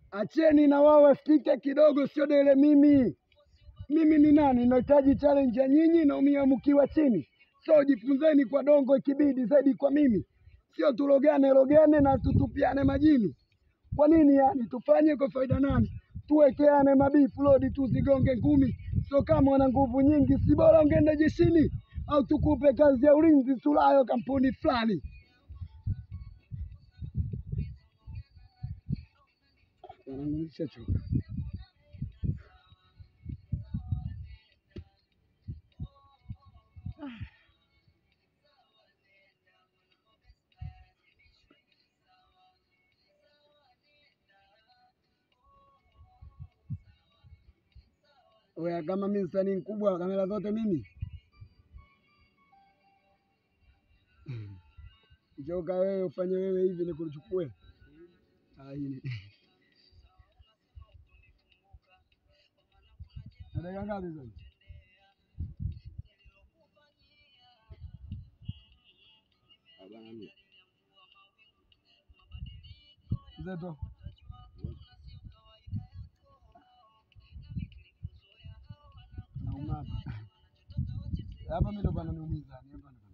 acheni na wao wasikike kidogo, sio dele mimi. Mimi ni nani? Nahitaji challenge ya nyinyi na umiamukiwa chini, so jifunzeni kwa dongo, ikibidi zaidi kwa mimi, sio tulogane logane na tutupiane majini. Kwa nini yani? Tufanye kwa faida nani? Tuwekeane mabifu lodi tuzigonge ngumi, sio kama wana nguvu nyingi, si bora ungeenda jeshini au tukupe kazi ya ulinzi tulayo kampuni fulani. Wanangu, nishachoka. Oya, kama mimi msanii mkubwa, kamera zote mimi Njoka wewe ufanye wewe hivi nikuchukue. Ah, hii. Na dakika ngapi sasa? Zeto. Nauma hapa. Hapa mimi ndo pananiumiza. Hapa ndo